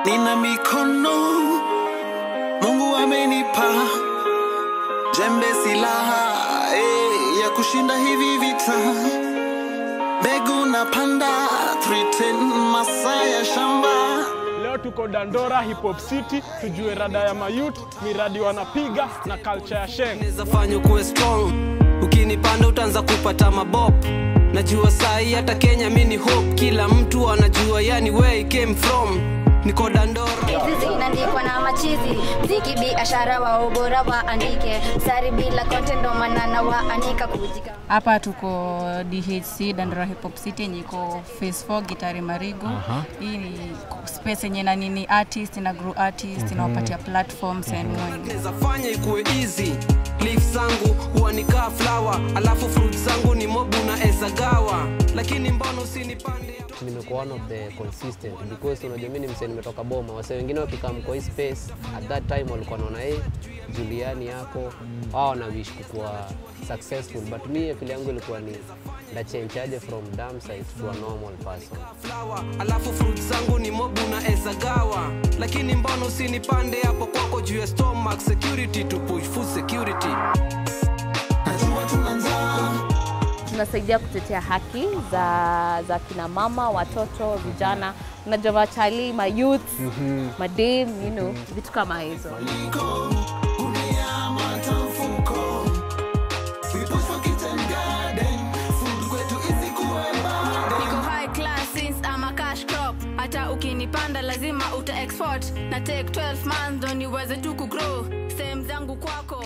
nina mikono Mungu amenipa jembe silaha eh, ya kushinda hivi vita mbegu napanda 310 masaa ya shamba Leo tuko Dandora Hip Hop City, tujue rada ya mayut, miradi wanapiga na culture ya Sheng. Naweza fanya kuwe strong, ukinipanda utaanza kupata mabop. Najua sahi hata Kenya mini hope, kila mtu anajua yani where he came from. Niko Dandora. Hizi zinaandikwa na machizi mziki biashara wa ubora waandike sari bila content ndo maana na waanika kujika hapa tuko dhc dandora hip hop city yenye iko phase 4 gitari marigo hii ni space yenye na nini artist na grow artist inawapatia platforms and more Naweza fanya ikuwe easy. Leaf zangu huwa nikaa flower, alafu fruit zangu ni mobu na esagawa. Lakini mbona usinipande? nimekuwa one of the consistent because unajua mimi ni msee nimetoka boma wase wengine wakikam kwa hii space at that time walikuwa naona hey, Juliani yako wao wana wish kukuwa successful but mi akili yangu ilikuwa ni na change aje from dumb size to a normal person flower, alafu fruit zangu ni mobu na esagawa. Lakini mbona usinipande hapo kwako juu ya stomach security to push food security. najua tunaanza tunasaidia kutetea haki za, za kina mama, watoto, vijana, unajua machali, ma youth, madem, you know, vitu kama hizo. niko high class since I'm a cash crop hata ukinipanda lazima uta export na take 12 months ndo niweze tu kugrow sehemu zangu kwako